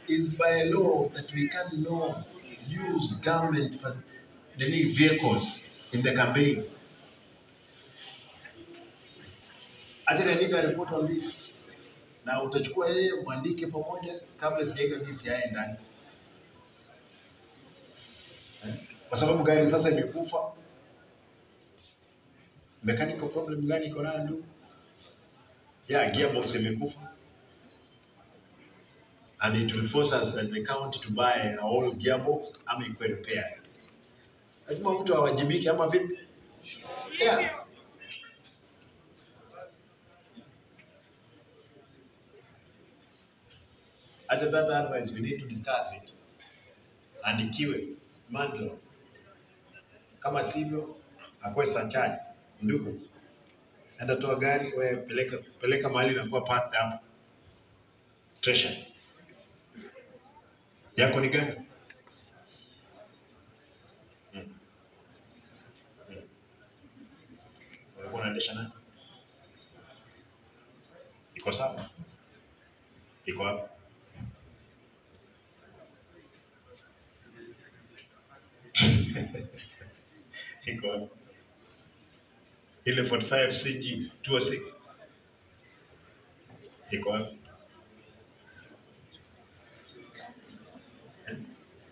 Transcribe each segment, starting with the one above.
is by law that we can no use government for nini vehicles in the campaign. Acha niandike report on this. Na utachukua yeye mwandike pamoja kabla sijaweka DCI ndani. Eh? Kwa sababu gari sasa imekufa. Mechanical problem gani iko nayo ndugu? Yeah, gearbox imekufa. And it will force us as the county to buy a whole gearbox ama ikuwe repaired. Lazima mtu awajibike ama vipi? Yeah. Hata that advice we need to discuss it. Andikiwe mandlo. Kama sivyo akuwe surcharge. Ndugu, enda toa gari wewe peleka peleka mahali inakuwa parked hapo. Treasure. Yako ni gani? Hmm. Hmm. Ulikuwa unaendesha nani? Iko sawa? Iko wapi? Iko wapi? Ile 45 CG 206 iko wapi? Eh?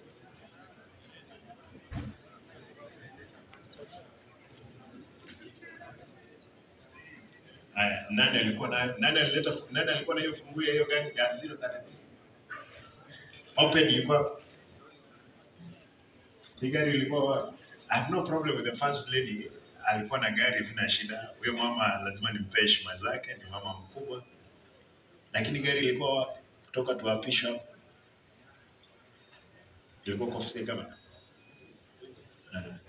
Haya, nani alikuwa na nani alileta nani alikuwa na hiyo funguo ya hiyo gari ya 033? Open ilikuwa wapi? Hii gari ilikuwa wapi? I have no problem with the first lady. Alikuwa na gari, sina shida. Huyo mama lazima nimpe heshima zake, ni mama mkubwa. Lakini gari ilikuwa wapi? Kutoka tuapishwa hapo. Ilikuwa kwa ofisi kama. Uh,